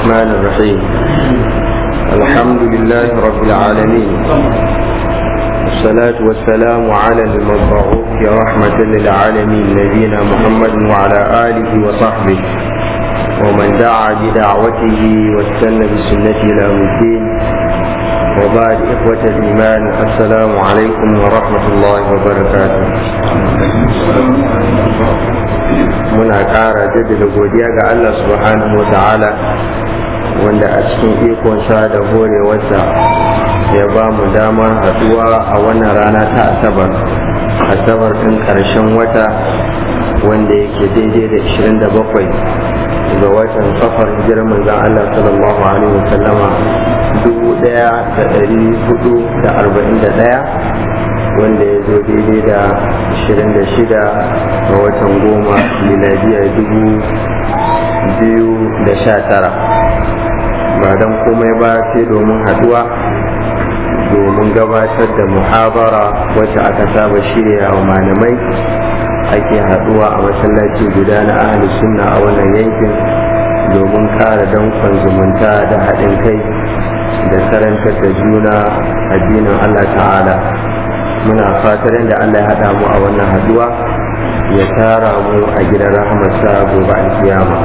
الرحمن الرحيم الحمد لله رب العالمين والصلاة والسلام على المبعوث رحمة للعالمين نبينا محمد وعلى آله وصحبه ومن دعا بدعوته واستنى بسنته إلى يوم الدين وبعد إخوة الإيمان السلام عليكم ورحمة الله وبركاته muna ƙara jaddada godiya ga Allah subhanahu wa ta'ala wanda a cikin ikonsa da horewarsa ya ba mu damar haɗuwa a wannan rana ta asabar asabar ɗin ƙarshen wata wanda yake daidai da 27 ga watan safar hijirar manzon Allah sallallahu alaihi wa sallama dubu ɗaya da ɗari hudu da arba'in da ɗaya wanda ya zo daidai da 26 ga watan goma miladiya dubu biyu da sha tara ba don komai ba sai domin haduwa domin gabatar da muhabara wacce aka saba shirya wa malamai ake haduwa a masallaci guda na ahli sunna a wannan yankin domin kara dankon zumunta da haɗin kai da karantar da juna addinin allah ta'ala muna fatar da Allah ya haɗa mu a wannan haduwa ya tara mu a gidan rahamarsa gobe alkiyama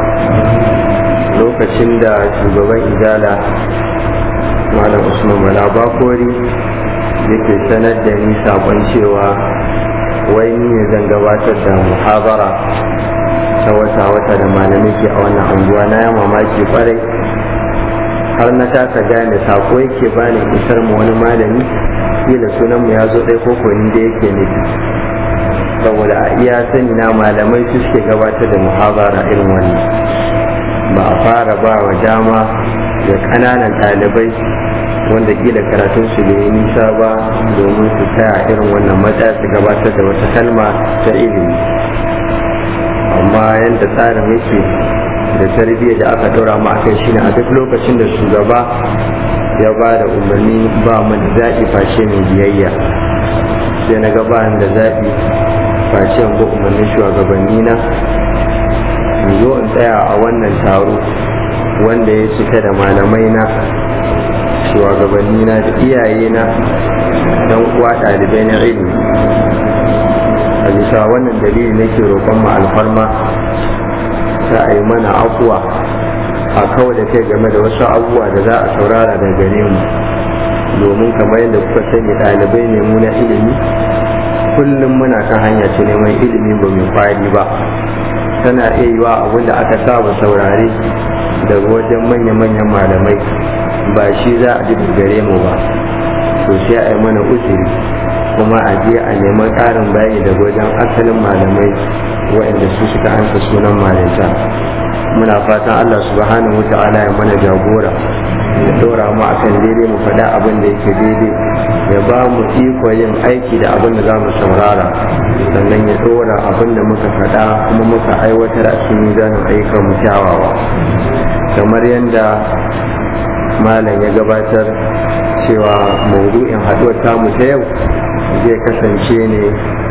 lokacin da shugaban izala malam usman bala bakori yake sanar da ni sakon cewa wai ni ne zan gabatar da muhabara ta wata-wata da malamai ke a wannan anguwa na ya mamaki kwarai har na kasa gane sako yake bani isar mu wani malami kila sunan mu ya zo ɗaya ko ni da yake nufi saboda a iya sani na malamai su suke gabatar da muhabara irin wannan ba a fara ba wa dama da ƙananan ɗalibai wanda kila karatun su bai nisa ba domin su taya irin wannan matsaya su gabatar da wata kalma ta ilimi amma yadda tsarin yake da tarbiyyar da aka ɗora mu akai shine a duk lokacin da shugaba ya ba da umarni ba mu da zaɓi face mai biyayya sai na ga ba da zaɓi face ba umarnin shugabanni na in zo in tsaya a wannan taro wanda ya cika da malamai na shugabanni na da iyaye na dan uwa ɗalibai na ilimi a bisa wannan dalili nake roƙon mu alfarma ta a yi mana afuwa a kawai da kai game da wasu abubuwa da za a saurara da gare mu domin kamar yadda kuka sani ɗalibai ne mu na ilimi kullum muna kan hanya ce neman ilimi ba mai kwari ba tana iya yiwa abin da aka saba saurare daga wajen manya-manyan malamai ba shi za a ji gare mu ba to sai a yi mana uzuri kuma a je a neman ƙarin bayani daga wajen asalin malamai waɗanda su suka ansa sunan malinta muna fatan Allah subhanahu wa ta'ala ya mana jagora ya dora mu akan daidai mu faɗa abin da yake daidai ya ba mu iko yin aiki da abin da za mu saurara sannan ya dora abin da muka faɗa kuma muka aiwatar a cikin mizanin ayyukan mu kyawawa kamar yadda malam ya gabatar cewa maudu'in haɗuwar tamu ta yau zai kasance ne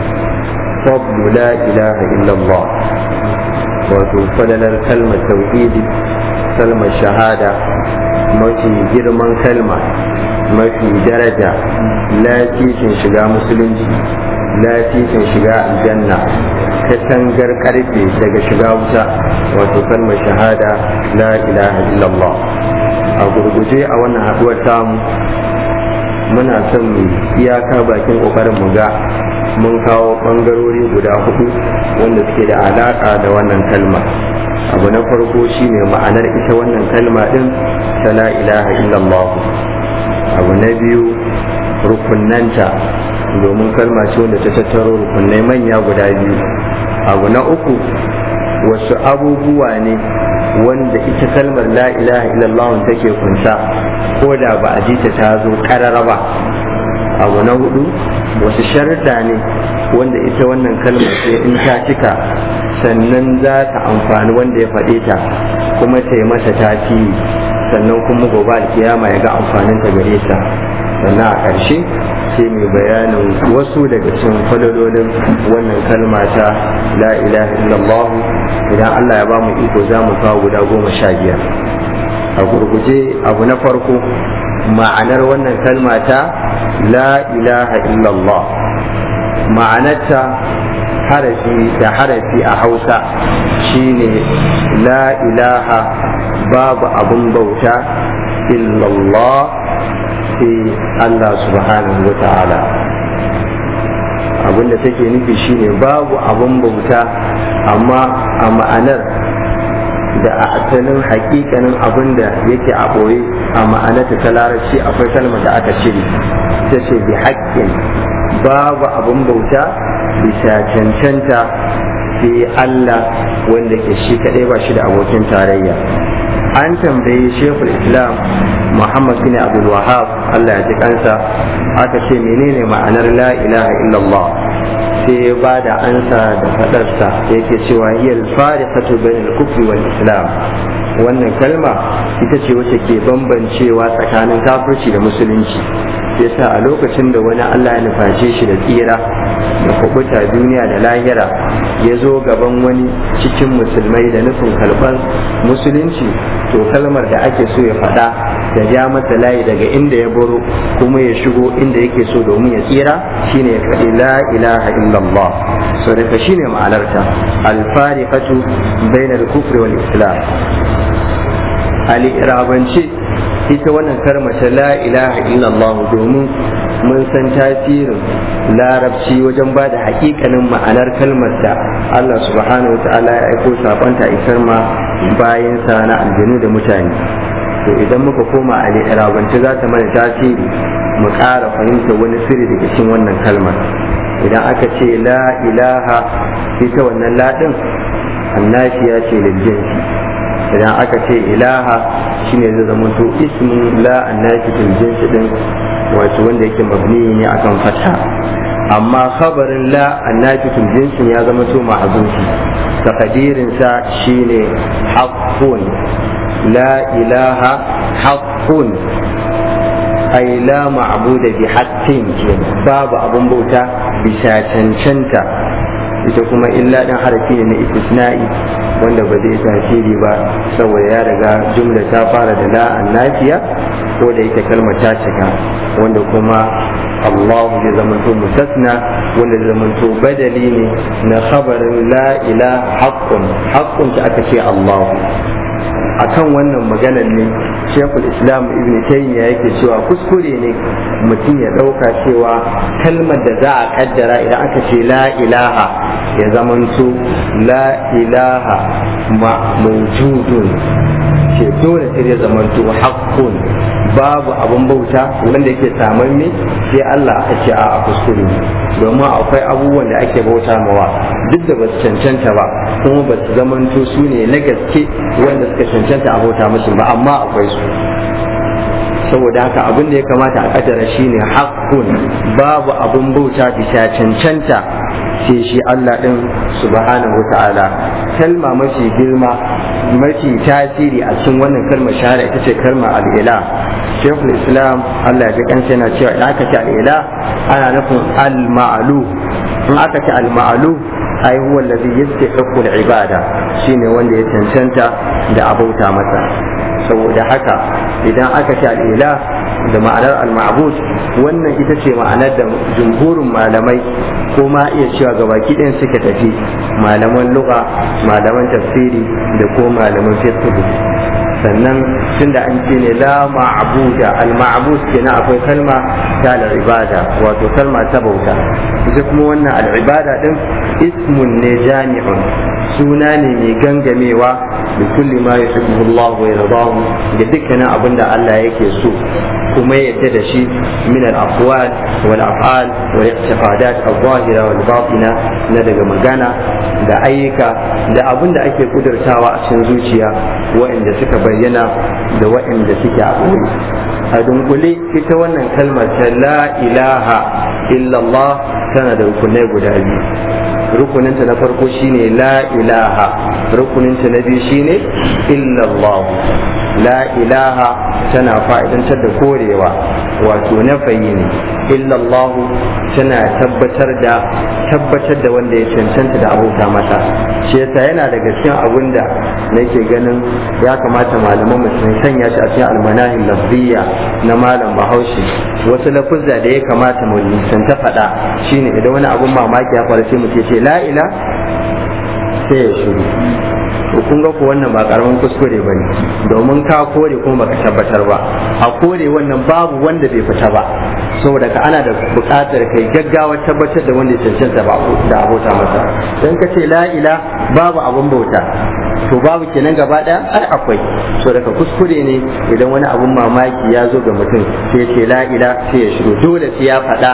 fadlu la ilaha illallah wato fadalar kalmar tauhidi kalmar shahada mafi girman kalma mafi daraja lafifin shiga musulunci lafifin shiga aljanna katangar karfe daga shiga wuta wato kalmar shahada la ilaha illallah a gurguje a wannan haduwar tamu muna son mu iyaka bakin kokarin mu ga mun kawo bangarori guda hudu wanda suke da alaka da wannan kalma abu na farko shine ma'anar ita wannan kalma din ta la ilaha illallah abu na biyu rukunnanta domin kalma ce wanda ta tattaro rukunnai manya guda biyu abu na uku wasu abubuwa ne wanda ita kalmar la ilaha illallah take kunsa ko da ba a ji ta ta zo karara ba abu na hudu wasu sharuɗa ne wanda ita wannan kalmar ce in ta cika sannan za ta amfani wanda ya faɗe ta kuma ta yi masa tasiri sannan kuma gobe alkiyama ya ga amfanin ta gare ta sannan a ƙarshe sai mai bayanin wasu daga cikin falalolin wannan kalma ta la ilaha illallah idan Allah ya ba mu iko za mu kawo guda goma sha biyar a gurguje abu na farko ma'anar wannan kalma ta la ilaha illallah ma'anarta harafi da harafi a hausa shine la ilaha babu abun bauta illallah sai Allah subhanahu wa ta'ala abinda take nufi shine babu abun bauta amma a ma'anar da a asalin hakikanin abin da yake a ɓoye a ma'anarta ta larabci akwai kalmar da aka cire ta ce bi haƙƙin babu abin bauta bisa cancanta sai Allah wanda ke shi kaɗai ba shi da abokin tarayya an tambayi shekul islam muhammad bin abdul wahab Allah ya ji kansa aka ce menene ma'anar la ilaha illallah sai ya ba da ansa da fadarsa yake cewa hiyar fariqatu bainal kufri wal islam wannan kalma ita ce wacce ke bambancewa tsakanin kafirci da musulunci yasa a lokacin da wani Allah ya nuface shi da tsira da kubuta duniya da lahira ya zo gaban wani cikin musulmai da nufin kalban musulunci to kalmar da ake so ya faɗa da ja masa layi daga inda ya baro kuma ya shigo inda yake so domin ya tsira shine ya faɗi la ilaha illallah so daga shine ma'anarta alfariqatu bainal kufri wal islam al-irabance ita wannan karmace la ilaha illallah domin mun san tasirin larabci wajen ba da hakikanin ma'anar kalmar da Allah subhanahu wa ta'ala ya aiko sabonta isar ma bayansa na aljanu da mutane to idan muka koma a larabance za ta mana tasiri mu ƙara fahimta wani sirri daga cikin wannan kalmar idan aka ce la ilaha ita wannan laɗin annashiya ce liljinsi idan aka ce ilaha shine zai zama to ismin la annashi fil jinsi din wato wanda yake mabni ne akan fatha amma khabarin la annashi fil jinsi ya zama to ma'azufi takadirin sa shine haqqun la ilaha haqqun ay la ma'buda bi haqqin babu abun bauta bisa cancanta ita kuma illa ɗin harafi ne na istisna'i wanda ba zai tasiri ba saboda ya riga jumla ta fara da la annafiya ko da ita kalmar ta cika wanda kuma Allah zai zamanto musasna wanda zai zamanto badali ne na khabarin la ilaha haqqun haqqun ta aka ce Allah akan wannan maganar ne shekul islam ibn taymiya yake cewa kuskure ne mutum ya ɗauka cewa kalmar da za a kaddara idan aka ce la ilaha ya zamanto la ilaha ma mawjudun ce dole sai ya zamanto haqqun babu abun bauta wanda yake saman ne sai Allah a ce a kuskure domin akwai abubuwan da ake bauta mawa duk da ba su cancanta ba kuma ba su zamanto su ne na gaske wanda suka cancanta a bauta musu ba amma akwai su saboda haka abin da ya kamata a kadara shine haqqun babu abun bauta bisa cancanta sai shi Allah din subhanahu ta'ala kalma mafi girma mafi tasiri a cikin wannan kalmar shahada ita ce kalmar al'ila shekul islam Allah ya kansa yana cewa idan aka ce al'ila ana nufin al-ma'alu in aka ce al-ma'alu ai huwa allazi yastahiqu al-ibada shine wanda ya cancanta da abauta masa saboda haka idan aka ce al'ila da ma'anar al-ma'bud wannan ita ce ma'anar da jumhurin malamai ko ma iya cewa gabaki ɗayan suka tafi malaman lugha malaman tafsiri da ko malaman fiqh sannan tunda an ce ne la ma'buda al ma'bud kenan akwai kalma ta al ibada wato kalma ta bauta ita kuma wannan al ibada din ismun ne jami'un suna ne mai gangamewa da kulli ma yuhibbu Allah wa yardahu da dukkanin abin da Allah yake so kuma yadda da shi min al aqwal wal af'al wal i'tiqadat al zahira wal batina na daga magana da ayyuka da abin da ake kudurtawa a cikin zuciya waɗanda suka bayyana da waɗanda suke a ɓoye a dunkule ita wannan kalmar ta la ilaha illallah tana da rukunai guda biyu rukuninta na farko shine la ilaha rukuninta na biyu shine illallah la ilaha tana fa'idantar da korewa wato nafayi ne illallah tana tabbatar da tabbatar da wanda ya cancanta da abota mata shi yasa yana daga cikin abin da nake ganin ya kamata malaman mu sun sanya shi a cikin almanahin lafziya na malam bahaushe wasu lafuzza da ya kamata mu nisanta faɗa shine idan wani abun mamaki ya faru sai mu ce la ila sai ya shiru to kun ga ko wannan ba karamin kuskure bane domin ka kore kuma baka tabbatar ba a kore wannan babu wanda bai fita ba saboda ka ana da buƙatar kai gaggawa tabbatar da wanda ya cancanta ba da abota masa dan ka ce la ila babu abun bauta to babu kenan gaba daya ai akwai so daga kuskure ne idan wani abun mamaki ya zo ga mutum sai ce la ila sai ya shiru dole sai ya faɗa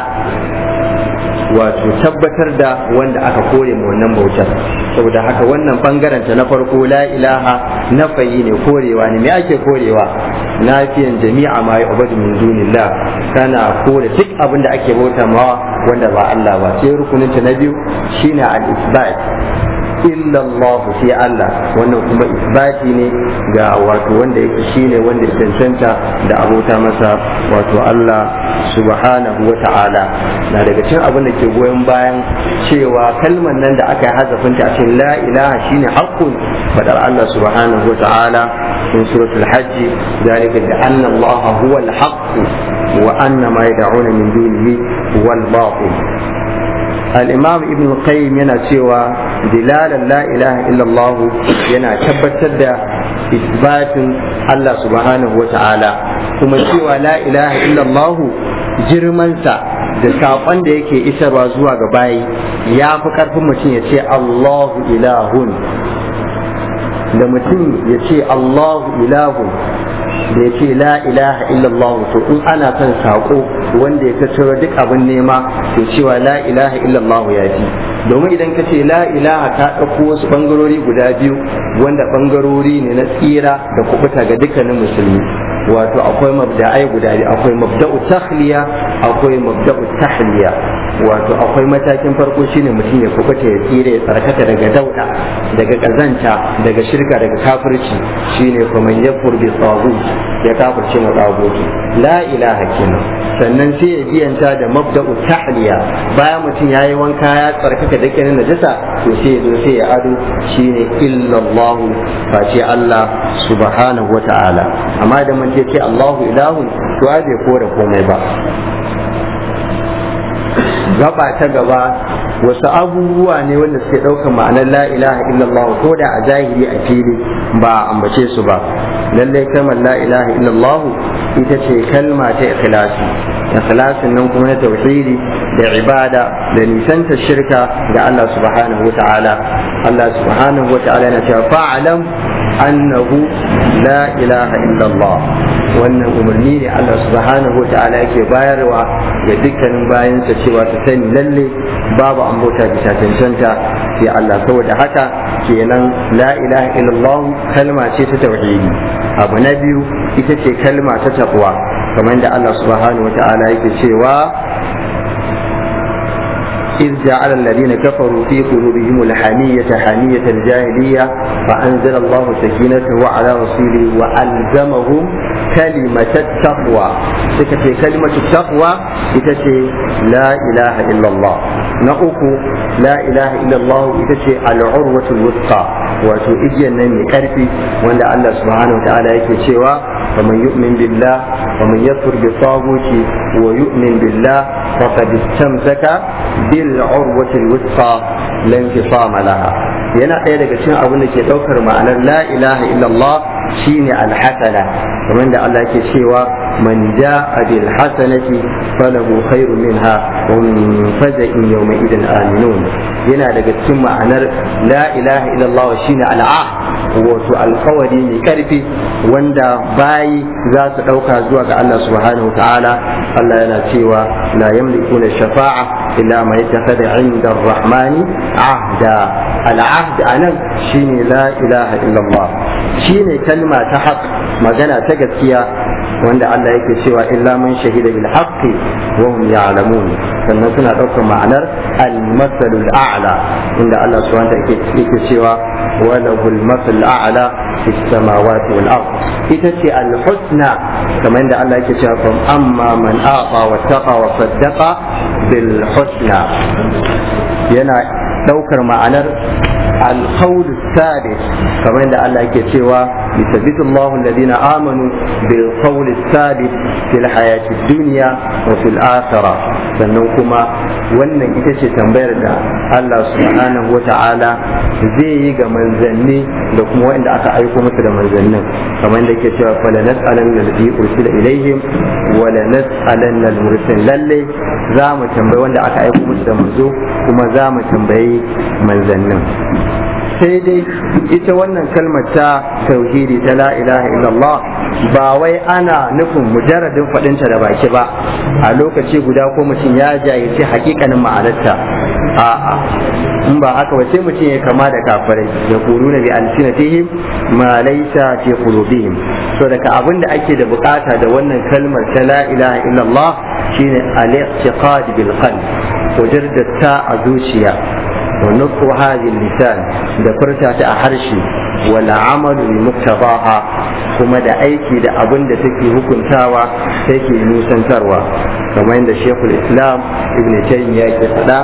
wato tabbatar da wanda aka kore mu wannan bautar saboda haka wannan bangaren ta na farko la ilaha nafayi ne korewa ne me ake korewa nafiyan jami'a ma ya ubadu min dunillah kana kore duk abin da ake bauta mawa wanda ba Allah ba sai rukunin ta na biyu shine al-isbat illa Allah sai Allah wannan kuma isbati ne ga wato wanda yake shine wanda ya cancanta da abota masa wato Allah subhanahu wa ta'ala na daga cikin abin da ke goyon bayan cewa kalmar nan da aka yi hazafinta a cikin la ilaha shine haqqun fadar Allah subhanahu wa ta'ala in suratul hajj zalika bi anna Allah huwa al-haqq wa anna ma yad'una min dunihi huwa al-batil الإمام ابن القيم yana cewa dilalan la ilaha illallah yana tabbatar da isbatin Allah subhanahu wa ta'ala kuma cewa la ilaha illallah girmansa da saƙon da yake isarwa zuwa ga bayi ya fi ƙarfin mutum ya ce Allahu ilahun da mutum ya ce Allahu ilahun da ya ce la ilaha illallah to in ana son saƙo wanda ya tattaro duk abin nema to cewa la ilaha illallah ya fi domin idan ka ce la ilaha ta ɗauko wasu ɓangarori guda biyu wanda ɓangarori ne na tsira da kubuta ga dukkanin musulmi wato akwai mabda'ai guda biyu akwai mabda'u takhliya akwai mabda'u tahliya wato akwai matakin farko shine mutum ya kubuta ya tsira ya tsarkaka daga dauda daga kazanta daga shirka daga kafirci shine kuma yakfur bi tagut ya kafirce mu tagut la ilaha kenan sannan sai ya biyanta da mabda'u tahliya bayan mutum yayi wanka ya tsarkaka da kenan najasa to sai ya zo sai ya ado shine illallah face Allah subhanahu wa ta'ala amma da mun ce Allahu ilahu to ai bai kore komai ba gaba ta gaba wasu abubuwa ne wanda suke ɗaukar ma'anar la ilaha illallah ko da a zahiri a fili ba a ambace su ba lallai kalmar la ilaha illallah ita ce kalma ta ikhlasi ikhlasin nan kuma na tauhidi da ibada da nisanta shirka ga Allah subhanahu wa ta'ala Allah subhanahu wa ta'ala na cewa fa'alam annahu la ilaha illallah wannan umarni ne Allah subhanahu wa ta'ala yake bayarwa ga dukkanin bayansa cewa su sani lalle babu an bauta bisa cancanta sai Allah saboda haka kenan la ilaha illallah kalma ce ta tauhidi abu na biyu ita ce kalma ta taqwa kamar da Allah subhanahu wa ta'ala yake cewa إذ جعل الذين كفروا في قلوبهم الحمية حمية الجاهلية فأنزل الله سكينته على رسوله وألزمهم كلمة التقوى سكتي كلمة التقوى إتشي لا إله إلا الله نأكو لا إله إلا الله إتشي العروة الوثقى wato igiyar nan mai karfi wanda Allah subhanahu wa ta'ala yake cewa faman yu'min billah faman yakfur bi taghuti wa yu'min billah faqad istamsaka bil urwati al-wuthqa lan fisama laha yana ɗaya daga cikin abin da ke ɗaukar ma'anar la ilaha illallah shine alhasana kamar da Allah yake cewa man ja'a bil hasanati falahu khairun minha wa min faza'in yawma idin aminun yana daga cikin ma'anar la ilaha illallah shine al'ah wato alkawari mai karfi wanda bayi za su ɗauka zuwa ga Allah subhanahu wa ta'ala Allah yana cewa la yamlikuna shafa'a illa ma yattakhadha 'inda ar-rahmani ahda al'ahd anan shine la ilaha illallah shine kalma ta haq magana ta gaskiya wanda Allah yake cewa illa man shahida bil haqqi wa hum ya'lamun sannan suna ɗaukar ma'anar al masalul a'la inda Allah subhanahu wa ta'ala yake cewa wa lahul masal a'la fis samawati wal ard ita ce al husna kamar yadda Allah yake cewa fam amma man aqa wa taqa wa saddaqa bil husna yana ɗaukar ma'anar القول الثابت كما عند الله يكتوى يثبت الله الذين آمنوا بالقول الثابت في الحياة الدنيا وفي الآخرة سنوكما wannan ita ce tambayar da Allah subhanahu wa ta'ala zai yi ga manzanni da kuma wanda aka aiko musu da manzannin kamar da ke cewa fala nas'alan alladhi ursila ilaihim wa la nas'alan al-mursil lalle za mu tambayi wanda aka aiko musu da manzo kuma za mu tambayi manzannin sai dai ita wannan kalmar ta tauhidi ta la ilaha illallah ba wai ana nufin mujarradin faɗinta da baki ba a lokaci guda ko mutum ya jayyace hakikanin ma'anarta a'a in ba haka ba sai mutum ya kama da kafirai ya kuru na bi alsinatihim ma laysa fi qulubihim so daga abin da ake da bukata da wannan kalmar ta la ilaha illallah shine al-i'tiqad bil qalb ta a zuciya ونطق هذه اللسان da furta ta a harshe wala amalu bi muktabaha kuma da aiki da abin da take hukuntawa take nusantarwa kamar yadda shekul islam ibn taymiya ke faɗa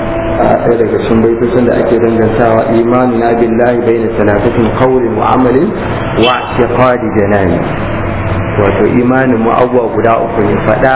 a ɗaya daga cikin baitocin da ake dangantawa imanu na billahi bayna salatatin qawlin wa amalin wa i'tiqadi janani wato imanin mu abubuwa guda uku ne faɗa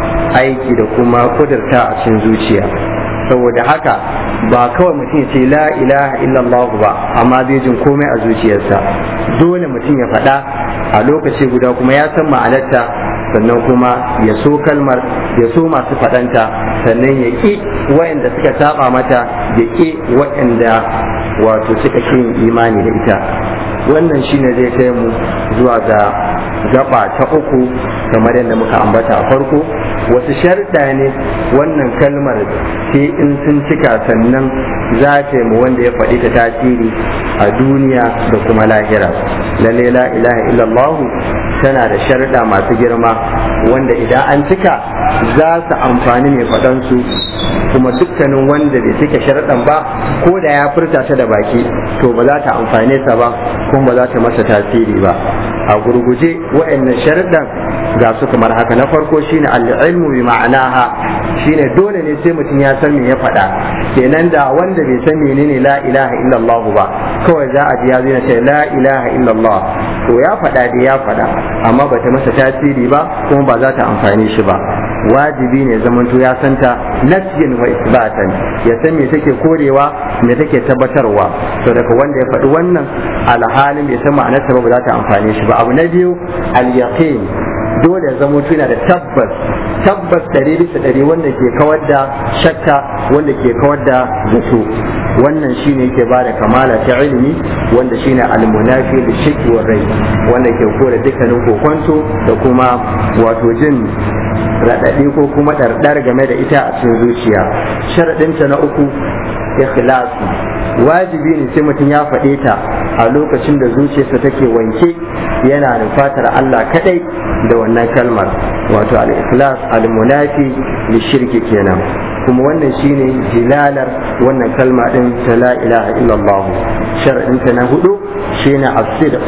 aiki da kuma kudurta a cikin zuciya saboda haka ba kawai mutum ya ce la ilaha illallah ba amma zai jin komai a zuciyarsa dole mutum ya faɗa a lokaci guda kuma ya san ma'anarta sannan kuma ya so kalmar ya so masu faɗanta sannan ya ƙi waɗanda suka saba mata ya ƙi waɗanda wato suka kin imani da ita wannan shine zai kai mu zuwa ga gaba ta uku kamar yadda muka ambata a farko wasu sharɗa ne wannan kalmar sai in sun cika sannan za ta yi mu wanda ya faɗi ta tasiri a duniya da kuma lahira lalle la ilaha illallah tana da sharɗa masu girma wanda idan an cika za su amfani mai faɗansu kuma dukkanin wanda bai cika sharɗan ba ko da ya furta ta da baki to ba za ta amfane sa ba kuma ba za ta masa tasiri ba a gurguje wa'annan sharɗan ga su kamar haka na farko shine al-ilmu bi ma'anaha shine dole ne sai mutum ya san me ya faɗa kenan da wanda bai san menene la ilaha illallah ba kawai za a ji ya zai ce la ilaha illallah to ya faɗa da ya faɗa amma bata masa tasiri ba kuma ba za ta amfani shi ba wajibi ne zamanto ya santa nasyin wa isbatan ya san me take korewa me take tabbatarwa to daga wanda ya faɗi wannan alhalin bai san ma'anarsa ba ba za ta amfane shi ba abu na biyu al-yaqin dole ya zama yana da tabbas tabbas ɗari bisa ɗari wanda ke kawar da shakka wanda ke kawar da zato wannan shine yake ba da kamala ta ilimi wanda shine almunafi da shakki wa rai wanda ke kore dukkanin kokonto da kuma wato jin raɗaɗi ko kuma ɗarɗar game da ita a cikin zuciya sharaɗinta na uku ikhlasi wajibi ne sai mutum ya faɗe ta a lokacin da zuciyarsa take wanke yana nufatar Allah kadai da wannan kalmar wato al-ikhlas al-munafi shirki kenan kuma wannan shine jilalar wannan kalma din ta la ilaha illallah shar'in ta na hudu shine as-sidq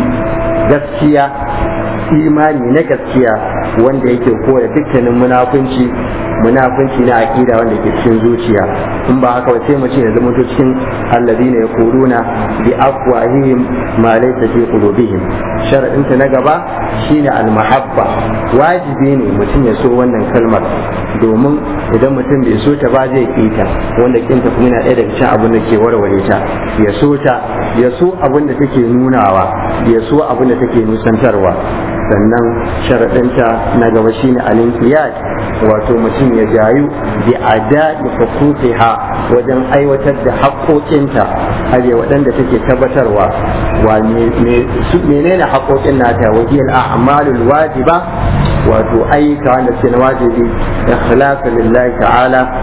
gaskiya imani na gaskiya wanda yake kore dukkanin munafunci munafunci na aqida wanda ke cikin zuciya in ba haka ba sai mu ce ya zama cikin alladina yaquluna bi afwahihim ma laysa fi qulubihim sharadin ta na gaba shine almahabba wajibi ne mutum ya so wannan kalmar domin idan mutum bai so ta ba zai kita wanda kinta kuma yana ɗaya daga cikin abin da ke warware ta ya so ta ya so abin da take nunawa ya so abin da take nusantarwa sannan sharaɗinta na gaba shine alinkiyat wato mutum ya jayu bi ada'i huquqiha wajen aiwatar da haƙoƙinta aje waɗanda take tabbatarwa wa menene haƙoƙin nata wajiyal a'malul wajiba wato ayyuka wanda suke na wajibi ikhlasu lillahi ta'ala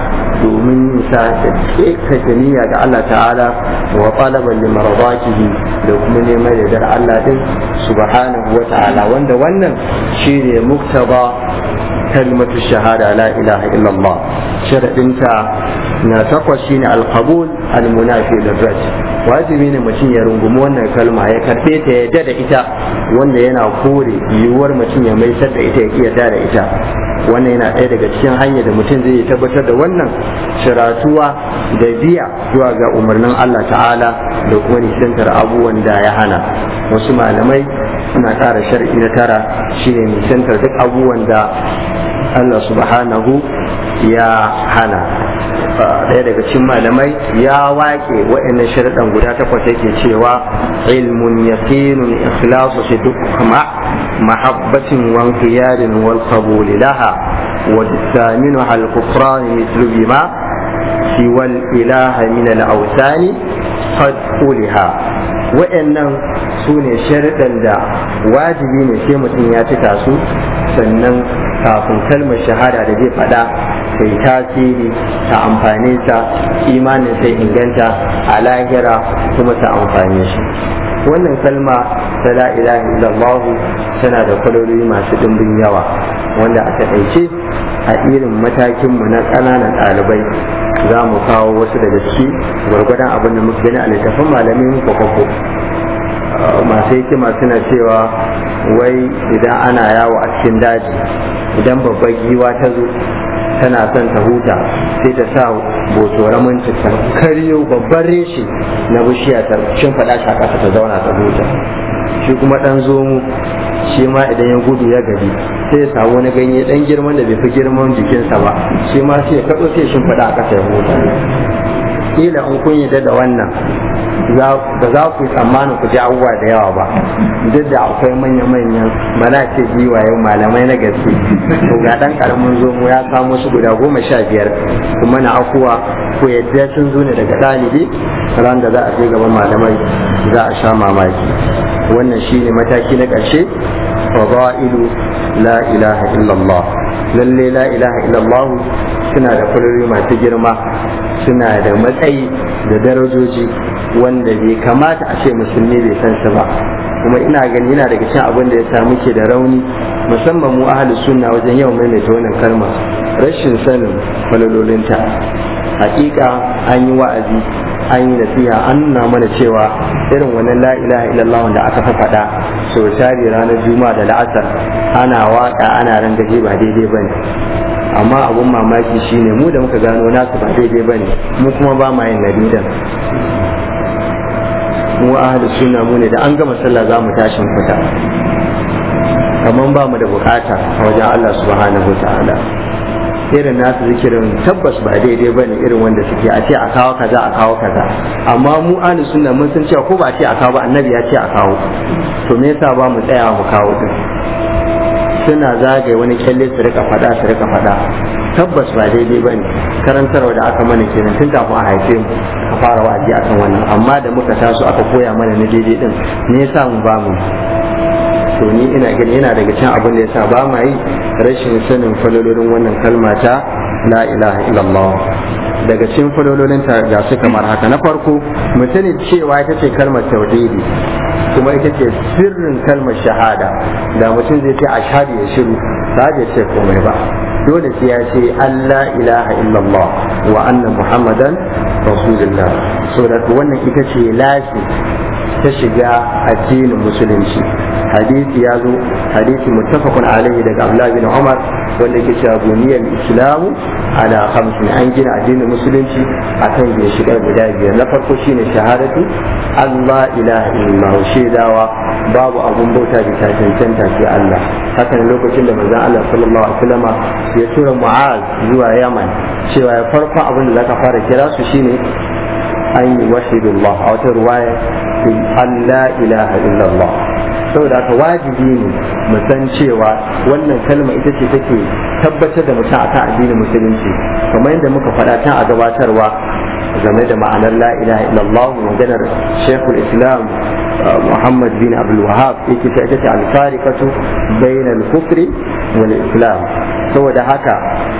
domin yin sa da kekata niyya ga Allah ta'ala wa talaban li maradatihi da kuma neman yardar Allah din subhanahu wa ta'ala wanda wannan shine muktaba kalmatu shahada la ilaha illallah sharadinta na takwas shine alqabul almunafi lirraj wajibi ne mutum ya rungumi wannan kalma ya karbe ta ya da ita wanda yana kore yiwuwar mutum ya maisar da ita ya kiyarda da ita wannan yana ɗaya daga cikin hanyar da mutum zai tabbatar da wannan shiratuwa da biya zuwa ga umarnin Allah ta'ala da kuma nisantar abubuwan da ya hana wasu malamai suna ƙara shar'i na tara shine nisantar duk abubuwan da Allah subhanahu ya hana ɗaya daga cikin malamai ya wake waɗannan sharaɗan guda takwas yake cewa ilmun yaqinun ikhlasu fi dukma mahabbatin wa inqiyarin wal qabul laha wa thaminu al kufran mithlu bima siwa al ilaha min al awsani qad uliha waɗannan su ne sharaɗan da wajibi ne sai mutum ya cika su sannan kafin kalmar shahada da zai faɗa ta yi tasiri ta amfane ta imanin sai inganta a lahira kuma ta amfane shi wannan kalma ta la ilaha illallah tana da kwaloli masu ɗimbin yawa wanda a taƙaice a irin matakinmu na ƙananan ɗalibai za mu kawo wasu daga ciki gwargwadon abin da muka gani a littafin malamin kwakwakwo masu hikima suna cewa wai idan ana yawo a cikin daji idan babbar giwa ta zo tana son ta huta sai ta sa botoramin ta karyo babban reshe na bishiya ta shimfaɗa shi a ƙasa ta zauna ta huta shi kuma ɗan zomo shi ma idan ya gudu ya gaji sai ya samu wani ganye ɗan girman da bai fi girman jikinsa ba shi ma sai ya kaɗo sai ya shimfaɗa a ƙasa ya huta kila in kun yi da wannan ba za ku yi tsammanin ku ji abubuwa da yawa ba duk da akwai manya-manyan ba na ce giwayen malamai na gaske to ga dan karamin zomo ya kamo su guda goma sha biyar kuma na akuwa ko yadda sun zo ne daga ɗalibi ran da za a je gaban malamai za a sha mamaki wannan shine mataki na ƙarshe fadailu la ilaha illallah lalle la ilaha illallah suna da kuluri masu girma suna da matsayi da darajoji wanda bai kamata a ce musulmi bai san su ba kuma ina gani yana daga cikin abin da ya sa muke da rauni musamman mu ahlus sunna wajen yawan maimaita wannan kalma rashin sanin falalolinta hakika an yi wa'azi an yi nasiha an nuna mana cewa irin wannan la ilaha illallah wanda aka fa faɗa so tari ranar juma'a da la'asar ana waka ana rangaje ba daidai bane amma abun mamaki shine mu da muka gano nasu ba daidai bane mu kuma ba ma yin nadidan mu ahli sunna mu ne da an gama sallah za mu tashin fita kamar ba mu da bukata a wajen Allah subhanahu wa ta'ala irin nasu zikirin tabbas ba daidai ba ne irin wanda suke a ce a kawo kaza a kawo kaza amma mu ahli sunna mun san cewa ko ba a ce a kawo ba annabi ya ce a kawo to me yasa ba mu tsaya mu kawo din suna zagaye wani kyalle su rika fada su rika fada tabbas ba daidai ba ne karantarwa da aka mana kenan tun kafin a haife mu ka fara wa'azi akan wannan amma da muka taso aka koya mana na daidai din me yasa mu ba mu to ni ina gani yana daga cikin abin da yasa ba ma yi rashin sanin falololin wannan kalma ta la ilaha illallah daga cikin falololin ta ga su kamar haka na farko mu sani cewa ita ce kalmar tauhidi kuma ita ce sirrin kalmar shahada da mutum zai ce ashhadu ya shiru ba zai ce komai ba dole sai ya ce Allah ilaha illallah wa anna muhammadan rasulullah so da wannan ita ce lafi ta shiga addinin musulunci hadisi ya zo hadisi muttafaqun alaihi daga Abdullah bin Umar wanda yake cewa buniyar islamu ala khamsin an gina addinin musulunci akan bai shiga guda biyar na farko shine shahadatu Allah ilaha illallah shaidawa babu abun bauta bisa cancanta sai Allah haka ne lokacin da manzon Allah sallallahu alaihi wasallama ya tura Mu'az zuwa Yaman cewa ya farko abin da zaka fara kira su shine an yi wahidullah a wata ruwaya Allah ilaha illallah saboda haka wajibi ne mu san cewa wannan kalma ita ce take tabbatar da mutum akan addinin musulunci kamar yadda muka faɗa tun a gabatarwa game da ma'anar la ilaha illallah maganar shekul islam muhammad bin abdul wahab yake ta ita ce alfarikatu bainal kufri wal islam saboda haka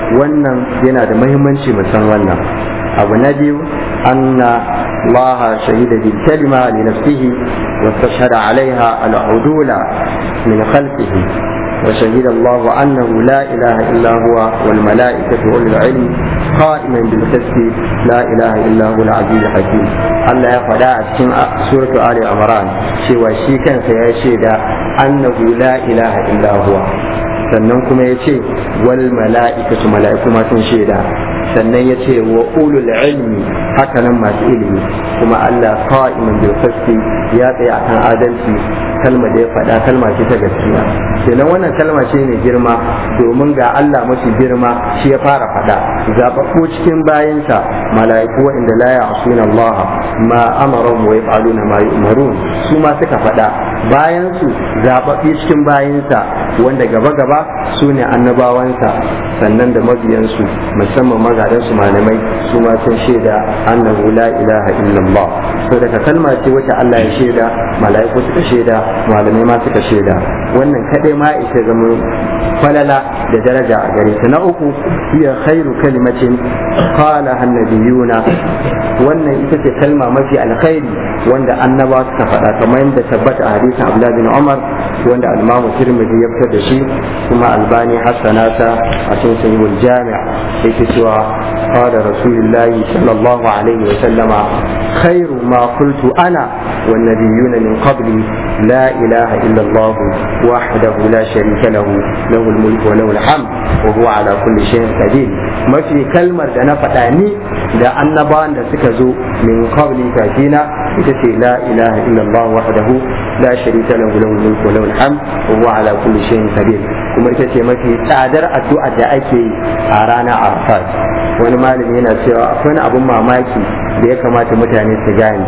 wannan yana da muhimmanci mu san wannan abu na biyu anna الله شهد بالكلمة لنفسه واستشهد عليها العدول من خلفه وشهد الله أنه لا إله إلا هو والملائكة وأولي العلم قائما بالقسط لا إله إلا هو العزيز الحكيم الله يقول في سورة آل عمران شوى شيكا سيشهد أنه لا إله إلا هو sannan kuma ya ce wal mala'ikatu mala'iku ma sun shaida sannan ya ce wa ulul ilmi hakanan masu ilimi kuma Allah qa'iman bil qisti ya tsaya akan adalci kalma da ya faɗa kalma ce ta gaskiya kenan wannan kalma ce mai girma domin ga Allah mafi girma shi ya fara faɗa zababbu cikin bayansa mala'iku waɗanda la ya'suna Allah ma amara wa yaf'aluna ma yu'marun su ma suka faɗa bayan su zababbi cikin bayansa wanda gaba gaba su ne annabawansa sannan da mabiyansu musamman magadansu malamai su ma sun shaida annahu la ilaha illallah so daga kalma ce wacce Allah ya shaida mala'iku suka shaida malamai ma suka shaida wannan kadai ma ita zama falala da daraja a gare ta na uku hiya khairu kalimatin qala annabiyuna wannan ita ce kalma mafi alkhairi wanda annaba suka faɗa kamar yadda tabbata a hadisin Abdullah bin Umar wanda al-Imam Tirmidhi ya fitar da shi kuma Albani hassanata a cikin sahihul jami' yake cewa qala rasulullahi sallallahu alaihi wa sallama khairu ma qultu ana wan nabiyyuna min qabli la ilaha illa Allah wahdahu la sharika lahu lahu al-mulku wa lahu al-hamd wa huwa ala kulli shay'in qadir mafi kalmar da na faɗa ni da annabawan da suka zo min qabli kafina ita ce la ilaha illa Allah wahdahu la sharika lahu lahu al-mulku wa lahu al-hamd wa huwa ala kulli shay'in qadir kuma ita ce mafi tsadar addu'a da ake yi a ranar arfat wani malami yana cewa akwai abun mamaki da ya kamata mutane su gane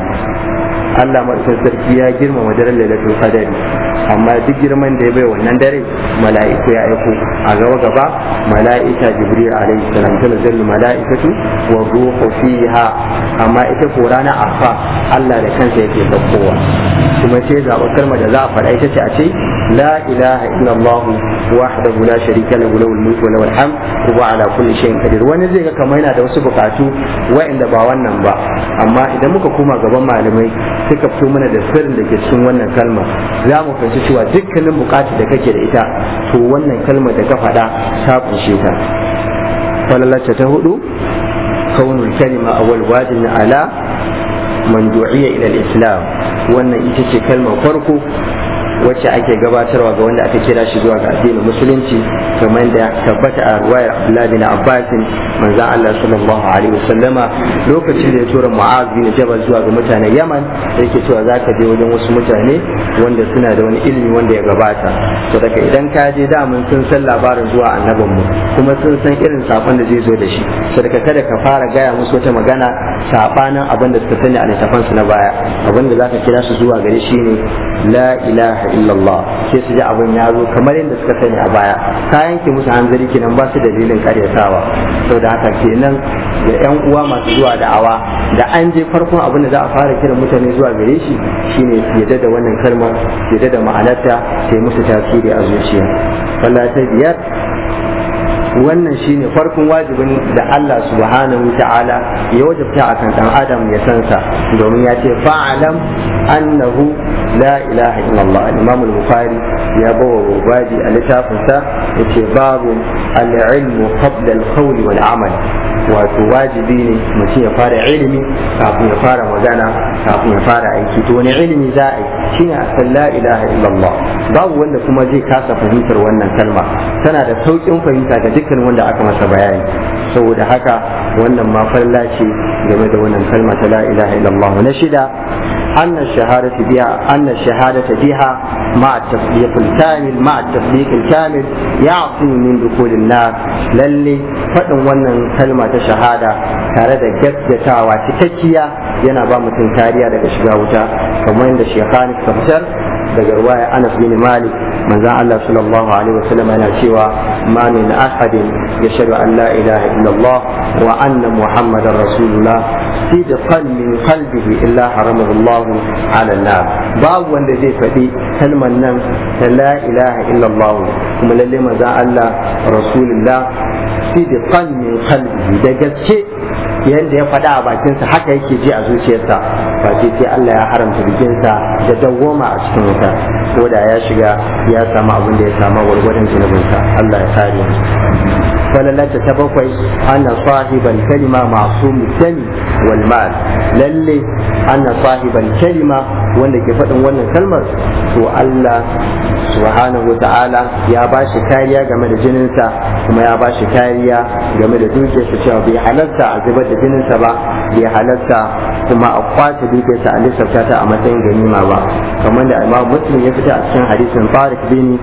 Allah madaukakin sarki ya girmama daren lailatul qadari amma duk girman da ya bai wannan dare mala'iku ya aiko a gaba gaba mala'ika jibril alaihi salam tanzal mala'ikatu wa ruhu fiha amma ita ko rana arfa Allah da kansa yake saukowa kuma sai zaɓar kalmar da za a faɗa ita ce a ce la ilaha illallah wahdahu la sharika lahu lahul mulku wa lahul hamd wa huwa ala kulli shay'in qadir wani zai ga kamar yana da wasu bukatu wa'anda ba wannan ba amma idan muka koma gaban malamai suka fito mana da sirrin da ke cikin wannan kalma za mu fahimci cewa dukkanin bukatu da kake da ita to wannan kalmar da ka faɗa ta kunshe ta falalacce ta hudu kaunul kalima awwal wajibin ala man du'iya ila al-islam wannan ita ce kalmar farko wacce ake gabatarwa ga wanda aka kira shi zuwa ga addinin musulunci kamar da tabbata a ruwayar Abdullah bin Abbas manzon Allah sallallahu alaihi wasallama lokacin da ya tura Mu'az bin Jabal zuwa ga mutanen Yaman yake cewa zaka je wajen wasu mutane wanda suna da wani ilimi wanda ya gabata to daga idan ka je da mun sun san labarin zuwa annabin mu kuma sun san irin sakon da zai zo da shi so daga kada ka fara gaya musu wata magana sabanin abin da suka sani a littafansu na baya abin da zaka kira su zuwa gare shi ne la ilaha illallah sai su ji abin ya zo kamar yadda suka sani a baya ka yanke musu hanzari kenan ba su dalilin karyatawa sau da haka kenan da yan uwa masu zuwa da'awa da an je farkon abin da za a fara kiran mutane zuwa gare shi shine su yadda da wannan kalmar su yadda da ma'anarta sai musu tasiri a zuciya falla ta biyar wannan shine farkon wajibin da Allah subhanahu ta'ala ya wajabta akan dan adam ya san sa domin ya ce fa'alam annahu la ilaha illallah imam al-bukhari ya bawa rubadi a littafin sa yace babu al-ilmu qabla al-qawl wal amal wato wajibi ne mutum ya fara ilimi kafin ya fara magana kafin ya fara aiki to wani ilimi za a yi shine a san la ilaha illallah babu wanda kuma zai kasa fahimtar wannan kalma tana da sauƙin fahimta ga dukkan wanda aka masa bayani saboda haka wannan ma falla ce game da wannan kalma ta la ilaha illallah na shida أن الشهادة بها أن الشهادة بها مع التصديق الكامل مع التصديق الكامل يعصم من دخول النار للي فدن wannan kalma ta shahada tare da gaggatawa cikakkiya yana ba mutum kariya daga shiga wuta kamar yadda shekhani fitar daga ruwaya Anas bin Malik manzon Allah sallallahu alaihi wasallam yana cewa ma min ahadin yashhadu an la ilaha illallah wa anna muhammadar rasulullah sidqan min qalbihi illa haramahu Allah ala nar babu wanda zai faɗi kalman nan ta la ilaha illallah kuma lalle manzon Allah rasulullah sidqan min qalbi da gaske yadda ya faɗa a bakinsa haka yake ji a zuciyarsa ba sai sai Allah ya haramta bikinsa da dawwama a cikin wuta ko da ya shiga ya samu abin da ya samu gwargwadon zunubinsa Allah ya kare mu falalata ta bakwai anna sahibal kalima ma'sum dami wal mal lalle anna sahibal kalima wanda ke faɗin wannan kalmar to Allah subhanahu wa ta'ala ya ba shi kariya game da jininsa kuma ya ba shi kariya game da dukiyarsa cewa bai halarta a zubar da jininsa ba bai halarta kuma a kwace dukiyarsa a lissafta ta a matsayin ganima ba kamar da imam muslim ya fita a cikin hadisin tariq bin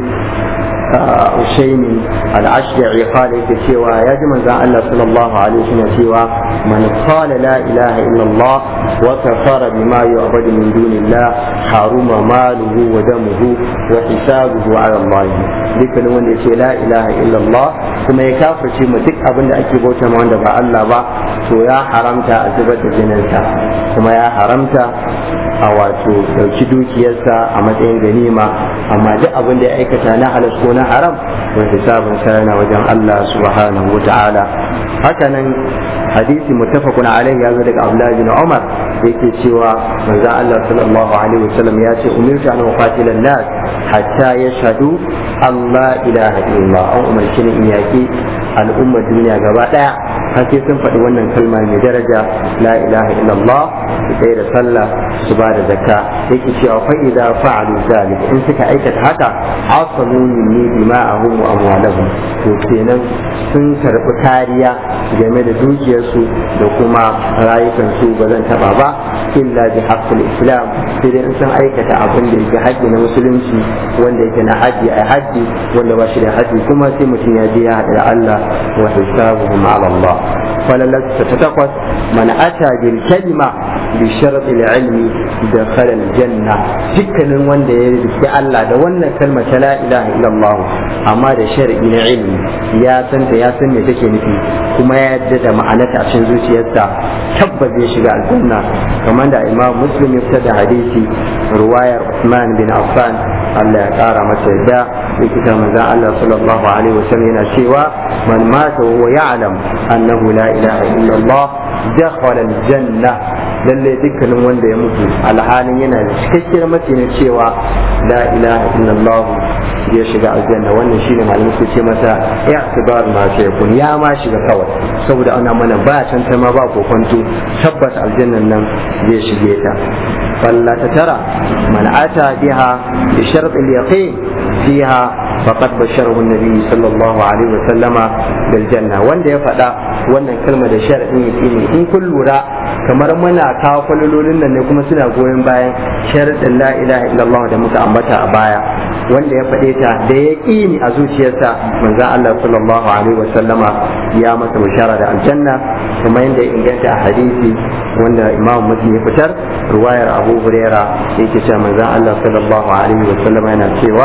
Ushaimi al-Ashda'i qala yake cewa ya ji manzon Allah sallallahu alaihi wasallam cewa man qala la ilaha illa Allah wa kafara bima yu'badu min dunillah haruma maluhu wa damuhu wa hisabuhu ala Allah dukkan wanda yace la ilaha illa Allah kuma ya kafirce mu duk abin da ake bauta ma wanda ba Allah ba to ya haramta a zubar da jininsa kuma ya haramta a wato dauki dukiyarsa a matsayin ganima amma duk abin da ya aikata na halas ko na haram to hisabun sa yana wajen Allah subhanahu wata'ala haka nan hadisi muttafaqun alaihi ya zo daga Abdullah bin Umar yake cewa manzo Allah sallallahu alaihi wasallam ya ce umirtu an uqatila nas hatta yashhadu Allah ilaha illallah an umarci ni in yaki al'ummar duniya gaba daya har sai sun faɗi wannan kalma mai daraja la ilaha illallah su tsaye da sallah su ba da zakka yake cewa fa idza fa'alu zalik in suka aikata haka asamu minni dima'ahum wa amwalahum to kenan sun karɓi kariya game da dukiyarsu da kuma rayukansu ba zan taɓa ba illa bi haqqil islam sai dai in sun aikata abin da yake haƙƙi na musulunci wanda yake na haji a haji wanda ba shi da haji kuma sai mutum ya je ya haɗu da Allah wa hisabuhum ala Allah falalasta ta takwas man ata bil kalima bi sharti ilmi da khalal janna dukkanin wanda ya rike Allah da wannan kalma ta la ilaha illallah amma da shar'i na ilmi ya san ta ya san me take nufi kuma ya yadda da ma'anarta a cikin zuciyarsa tabbas zai shiga aljanna kamar da imam muslim ya fitar da hadisi ruwayar Usman bin Affan Allah ya kara masa yadda yake ta manzon Allah sallallahu alaihi wasallam yana cewa man mata wa ya'lam annahu la ilaha illa Allah dakhala aljanna lalle dukkanin wanda ya mutu alhalin yana da cikakkiyar matsayin cewa la ilaha illa Allah ya shiga aljanna wannan shine malamin su ce masa i'tibar ma sai kun ya ma shiga kawai saboda ana mana ba tanta ma ba kokonto tabbas aljannan nan zai shige ta falla ta tara man ata biha bi shart al-yaqin fiha faqad basharahu an-nabi sallallahu alaihi wa sallama bil janna wanda ya faɗa wannan kalma da sharadin yaqini in kun lura kamar muna kawo kwalololin nan ne kuma suna goyon bayan sharadin la ilaha illallah da muka ambata a baya wanda ya faɗe ta da ya ƙini a zuciyarsa manzan Allah sallallahu alaihi wa sallama ya masa bishara da aljanna kuma yadda inganta a hadisi wanda imam muslim ya fitar ruwayar abu huraira yake cewa manzan Allah sallallahu alaihi wa sallama yana cewa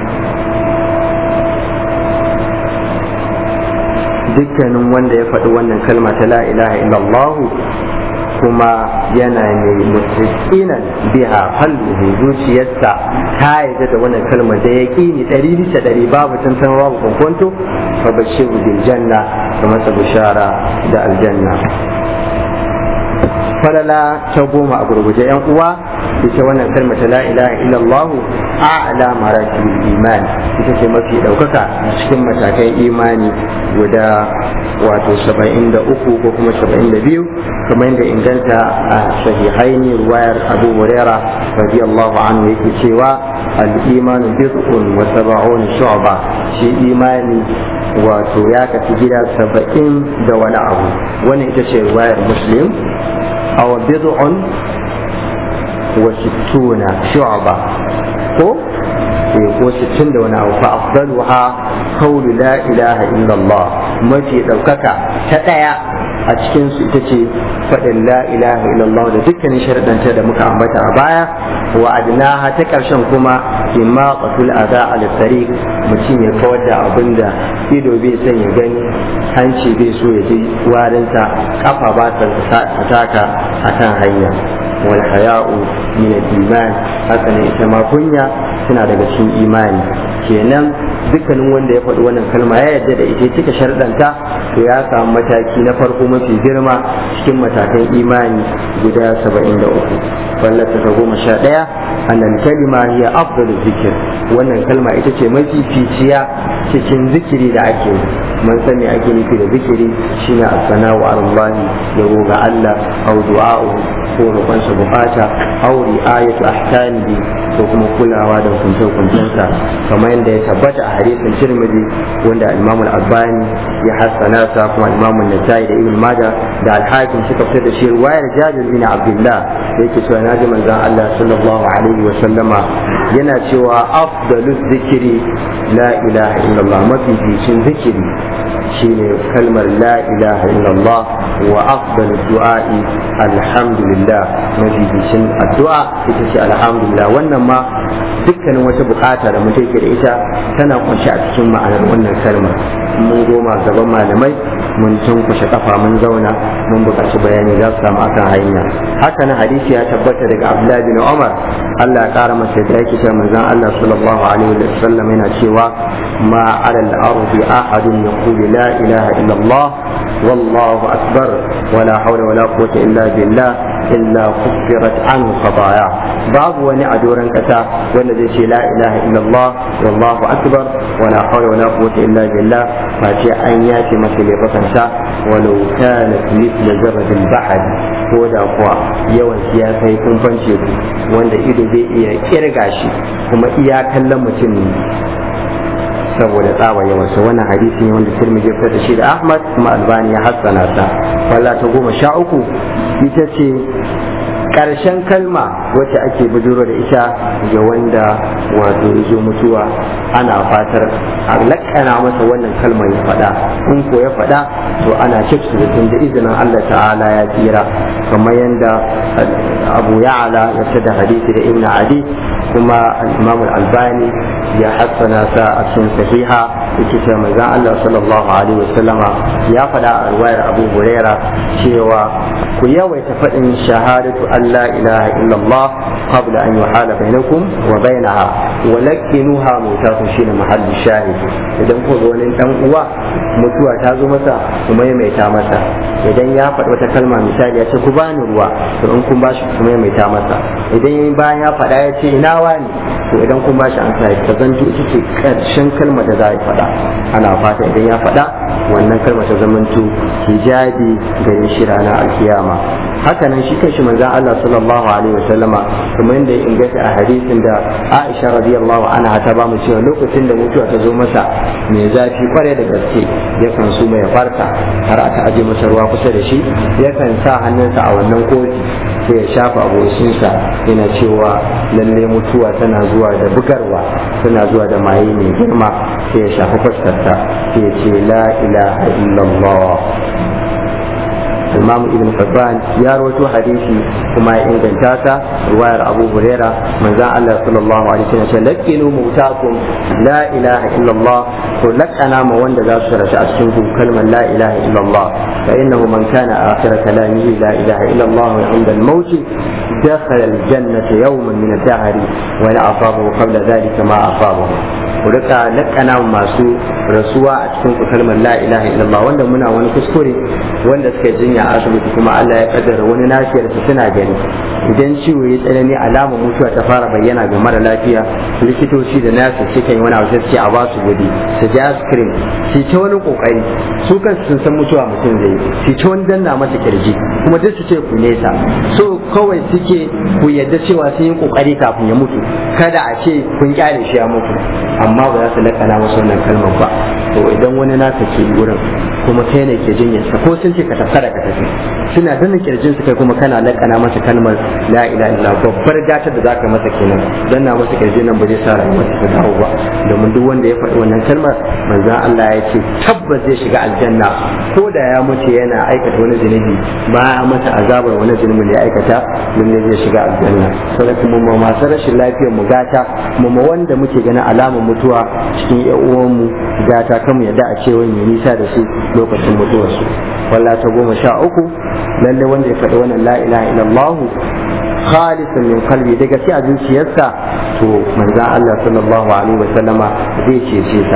dukkanin wanda ya faɗi wannan kalma ta la ilaha illallah kuma yana mai mutakinan biha qalbuhu zuciyarsa ta yarda da wannan kalmar da yaqini ɗari bisa ɗari babu tantan babu kwankwanto fa bashiru bil janna da masa bishara da aljanna falala ta goma a gurguje yan uwa ita wannan kalma ta la ilaha illallah a'la maratibul iman ita ce mafi daukaka cikin matakan imani guda wato 73 ko kuma 72 kamar yadda inganta a sahihaini ruwayar abu huraira radiyallahu anhu yake cewa al-iman bid'un wa sab'un shu'ba shi imani wato ya kafi gida saba'in da wani abu wannan ita ce ruwayar muslim aw bid'un wa sittuna shu'ba ko ko sittin da wani abu fa afdaluha qawlu la ilaha illallah mafi daukaka ta daya a cikin su ita ce faɗin la ilaha illallah da dukkanin sharadanta da muka ambata a baya wa adnaha ta ƙarshen kuma imma qatul adha al tariq mutum ya kawar da abin da ido bai son ya gani hanci bai so ya ji warinsa kafa ba ta taka akan hanya wal haya'u min al-iman haka ne ita ma kunya tana daga cikin imani kenan dukkanin wanda ya faɗi wannan kalma ya yarda da ita cika sharɗanta to ya samu mataki na farko mafi girma cikin matakan imani guda saba'in da uku fallata ta goma sha ɗaya annal kalima hiya afdalu zikir wannan kalma ita ce mafi ficiya cikin zikiri da ake yi man sani ake nufi da zikiri shine as-sana'u alallahi yabo ga Allah au du'a'u ko roƙonsa bukata au ri'ayatu ahkamihi ko kuma kulawa da hukunce-hukuncensa kamar yadda ya tabbata a hadisin Tirmidhi wanda Imam Al-Albani ya hassana sa kuma Imam An-Nasa'i da Ibn Majah da Al-Hakim suka fitar da shi riwayar Jabir bin Abdullah yake cewa naji manzon Allah sallallahu alaihi wa sallama yana cewa afdalu zikiri la ilaha illallah mafi bicin zikiri shine kalmar la ilaha illallah wa afdalu du'a'i alhamdulillah mafi bicin addu'a ita ce alhamdulillah wannan ma dukkanin wata bukata da mutum yake da ita tana kunshi a cikin ma'anar wannan kalmar mun goma gaban malamai mun tunkushe kafa mun zauna mun buƙaci bayani za su samu akan hanya haka na hadisi ya tabbata daga abdullahi bin umar Allah ya kara masa da yake cewa manzon Allah sallallahu alaihi wa sallam yana cewa ma ala al-ardi ahadun yaqulu la ilaha illa Allah wallahu akbar wala hawla wala quwwata illa billah illa kuffirat anhu khataya babu wani a doron kasa wanda zai ce la ilaha illallah wallahu akbar wala hawla wala quwwata illa billah fa ce an yace masa laifukansa walau kana mithla zarratil bahr ko da kuwa yawan ya kai kumfan teku wanda ido zai iya kirga shi kuma iya kallon mutum ne saboda tsaba yawansa wannan hadisi ne wanda tirmidhi ya da shi da ahmad kuma albani ya hassana ta walla ta goma sha uku ita ce ƙarshen kalma wacce ake bujuro da ita ga wanda wato ya zo mutuwa ana fatar a lakana masa wannan kalmar ya faɗa in ko ya faɗa to ana cikin da da izinin Allah ta'ala ya tsira kamar yadda abu ya'ala ya da hadisi da ibn adi kuma imam al-albani ya hassana sa a cikin sahiha yake cewa manzon Allah sallallahu alaihi wasallama ya faɗa a riwayar Abu Huraira cewa ku yawaita faɗin shahadatu an la ilaha illallah qabla an yuhala bainakum wa bainaha wa laqinuha mutakum shine mahallu shahid idan ku ga wani dan uwa mutuwa ta zo masa ku maimaita masa idan ya faɗi wata kalma misali ya ce ku bani ruwa to in kun bashi ku maimaita masa idan bayan ya faɗa ya ce ina wani to idan kun bashi an sa ta zanto ita ce karshen kalmar da za a faɗa ana fata idan ya faɗa wannan kalmar ta zamanto hijabi gare shi ranar alkiyama hakanan shi kanshi manzon Allah sallallahu alaihi wa sallama kuma yadda ya inganta a hadisin da Aisha radiyallahu anha ta ba mu cewa lokacin da mutuwa ta zo masa mai zafi kware da gaske yakan su mai farka har aka aje masa ruwa kusa da shi yakan sa hannunsa a wannan kofi sai ya shafa abokinsa yana cewa lalle mutuwa tana zuwa da bugarwa tana zuwa da maye mai girma sai ya shafi fuskarta sai ya ce la ilaha illallah imam ibn Hibban ya rawaito hadisi kuma ya inganta ta ruwayar Abu Huraira manzon Allah sallallahu alaihi wasallam ya lakinu mutakum la ilaha illallah to lakana ma wanda za su rashi a cikin ku kalmar la ilaha illallah fa innahu man kana akhir kalamihi la ilaha illallah wa inda al-maut dakhala al-jannata yawman min ad-dahr wa la asabahu qabla dhalika ma asabahu ku rika lakana masu rasuwa a cikin ku kalmar la ilaha illallah wanda muna wani kuskure wanda suka jinya a asibiti kuma Allah ya kaddara wani lafiyar su suna gani idan ciwo ya tsanani alamar mutuwa ta fara bayyana ga mara lafiya likitoci da nasu suka yi wani abu sai a ba su gudi su ji askirin su ta wani kokari su kansu sun san mutuwa mutum zai yi su ta wani danna masa kirji kuma duk su ce ku nesa so kawai suke ku yadda cewa sun yi kokari kafin ya mutu kada a ce kun kyale shi ya mutu amma ba za su lakana masa wannan kalmar ba to idan wani naka ke wurin kuma kai ne ke jinyarsa ko sun ce ka tafi da ka tafi suna danna kirjin su kai kuma kana lakana masa kalmar la ilaha illa babbar gatar da zaka masa kenan dan na masa kirjin nan ba zai sa rayuwar ta dawo ba domin duk wanda ya faɗi wannan kalmar manzon Allah ya ce tabbas zai shiga aljanna ko da ya mutu yana aikata wani zunubi ba ya masa azabar wani zunubi da ya aikata mun ne zai shiga aljanna saboda mu ma masu rashin lafiyar mu gata mu ma wanda muke ganin alamar mutuwa cikin ƴan uwan mu gata kan mu yadda a ce wani nisa da su lokacin mutuwarsu walla ta goma sha uku lalle wanda ya faɗi wannan la ilaha illallah khalisun min qalbi da gaske a zuciyarsa to manzon Allah sallallahu alaihi wasallama zai cece sa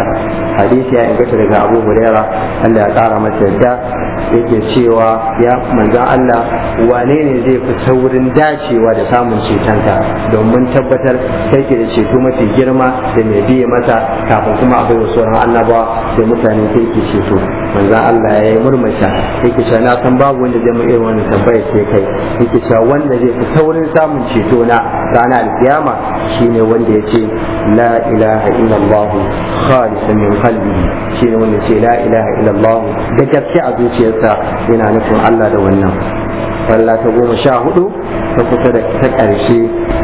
hadisi ya inganta daga abu huraira Allah ya kara masa yadda yake cewa ya manzan Allah wane ne zai fi saurin dacewa da samun cetonka domin tabbatar kai ke da ceto mafi girma da mai biye masa kafin kuma akwai wasu sauran annabawa da mutane kai ke ceto manzan Allah ya yi murmusha yake cewa na san babu wanda zai mu irin wannan tambaya sai kai yake cewa wanda zai fi saurin samun ceto na ranar alkiyama shine wanda ya ce la ilaha illallah khalisan min qalbihi shine wanda ya ce la ilaha illallah da gaske a zuciyarsa yana nufin Allah da wannan falla ta goma sha hudu ta kusa da ta ƙarshe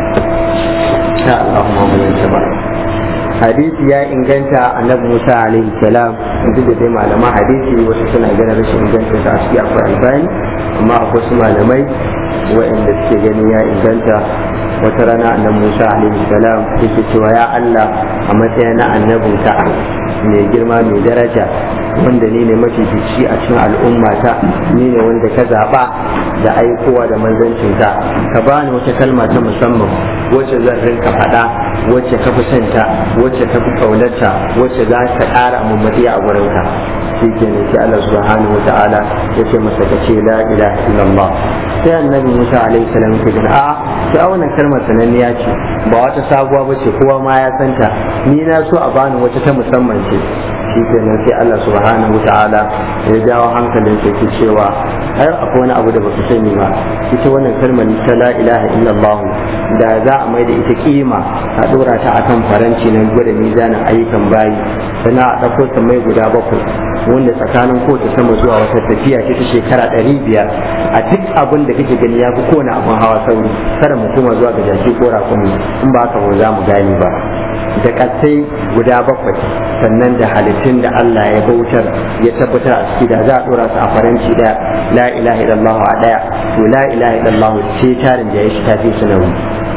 sha Allahumma mu yanta hadisi ya inganta annabi Musa alaihi salam duk da dai malaman hadisi wasu suna ganin rashin inganta ta a ciki akwai albani amma akwai su malamai waɗanda suke ganin ya inganta wata rana annabi Musa alaihi salam yake cewa ya Allah a matsayin na annabinka mai girma mai daraja wanda ni ne mafifici a cikin al'ummata ni ne wanda ka zaɓa da aikowa da manzancinka ka bani wata kalma ta musamman wacce zan rinka faɗa wacce ka fi santa wacce ka fi ƙaunarta wacce za ka ƙara mummadi a gurinka shi ke ne sai Allah subhanahu wa ta'ala ya ce masa ka ce la ilaha illallah sai annabi Musa alaihi salam ya ce a sai wannan kalmar sananniya ce ba wata sabuwa ba ce kowa ma ya santa ni na so a bani wata ta musamman ce shi kenan sai Allah subhanahu wa ta'ala ya jawo hankalin sai ke cewa har akwai wani abu da baka sani ba ita wannan kalmar ta la ilaha illallah da za a mai da ita kima a dora ta akan faranci na gwada mizanin ayyukan bayi sannan a ɗauko ta mai guda bakwai wanda tsakanin kowace sama zuwa wata tafiya ce ta shekara ɗari biyar a duk abin da kake gani ya fi kowane abin hawa sauri kada mu koma zuwa ga jaki ko rakumi in ba haka ba za mu gane ba da ƙasai guda bakwai sannan da halittun da Allah ya bautar ya tabbatar a ciki da za a dora su a faranci da la ilaha illallah a daya to la ilaha illallah ce tarin da ya shi tafi sunawi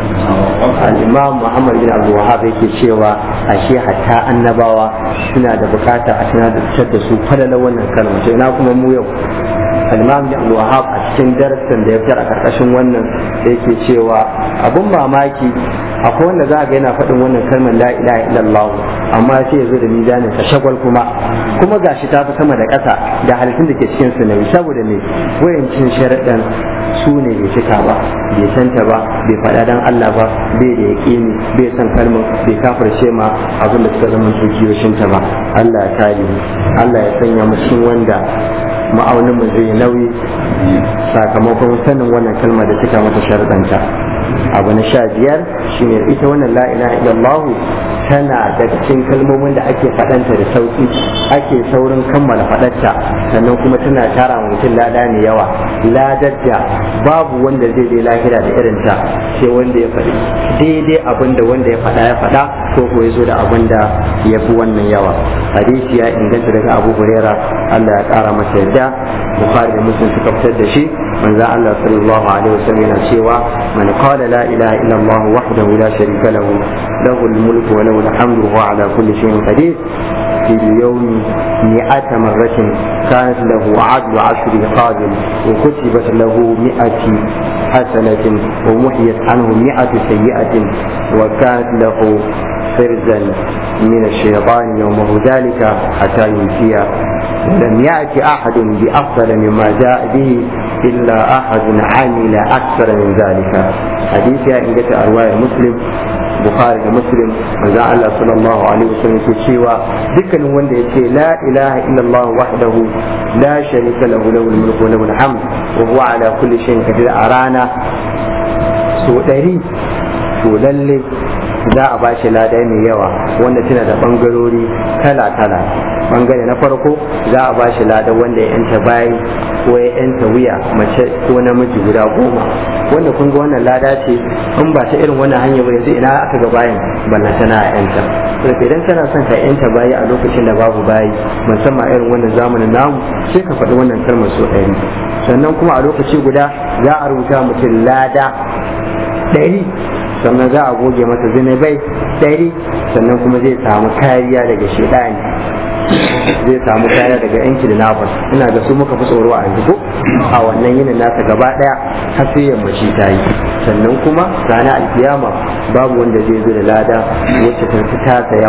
al-imam Muhammad bin Abdul Wahhab yake cewa ashe hatta annabawa suna da bukata a tunatar da su falala wannan kalma to ina kuma mu yau al-imam bin Abdul Wahhab a cikin darasin da ya fitar a karkashin wannan yake cewa abun mamaki akwai wanda za a ga yana faɗin wannan kalmar la ilaha illallah amma sai ya zo da mizanin sa shagwal kuma kuma gashi ta fi sama da ƙasa da halittun da ke cikin su nayi saboda me wayancin sharaɗan su ne bai cika ba bai santa ba bai faɗa dan Allah ba bai da yaƙini bai san kalmar bai kafirce ma abin da suka zama tukiyoshin ta ba Allah ya kare Allah ya sanya mu cikin wanda ma'aunin mu zai nauyi sakamakon sanin wannan kalmar da cika mata sharaɗanta abu na sha biyar shine ita wannan la ilaha illallah tana da cikin kalmomin da ake faɗanta da sauƙi ake saurin kammala faɗarta sannan kuma tana tara wa mutum lada mai yawa ladar da babu wanda zai je lahira da irinta sai wanda ya faɗi daidai abin da wanda ya faɗa ya faɗa ko ko ya zo da abin da ya fi wannan yawa hadisi ya inganta daga abu huraira allah ya ƙara masa yadda bukhari da muslim suka fitar da shi manzo allah sallallahu alaihi wasallam yana cewa man qala la ilaha illa allah wahdahu la sharika lahu lahu al-mulku wa lahu al-hamdu wa ala kulli shay'in qadir في اليوم مئة مرة كانت له عدل عشر قابل وكتبت له مئة حسنة ومحيت عنه مئة سيئة وكانت له فرزا من الشيطان يومه ذلك حتى ينسي ولم يأتي أحد بأفضل مما جاء به إلا أحد عمل أكثر من ذلك حديث إن جاء رواية مسلم bukhari da muslim manzon Allah sallallahu alaihi wasallam ke cewa dukkanin wanda ya ce la ilaha illallah wahdahu la sharika lahu lahul mulku wa lahul hamd wa huwa ala kulli shay'in qadir a rana so ɗari to lalle za a bashi lada mai yawa wanda tana da bangarori kala-kala bangare na farko za a bashi lada wanda ya yanta bayi ko ya yanta wuya mace ko namiji guda goma wanda kun ga wannan lada ce in ba ta irin wannan hanya ba yanzu ina aka ga bayan balla tana yanta to idan kana son ka yanta bayi a lokacin da babu bayi musamman irin wannan zamanin namu sai ka faɗi wannan kalmar so ɗari sannan kuma a lokaci guda za a rubuta mutum lada ɗari sannan za a goge masa zinubai ɗari sannan kuma zai samu kariya daga shaidani zai samu kariya daga yanki da nafas ina ga su muka fi tsoro a yanzu a wannan yinin nasa gaba ɗaya har sai yammaci ta yi sannan kuma ranar alkiyama babu wanda zai zo da lada wacce ta fi tasa yawa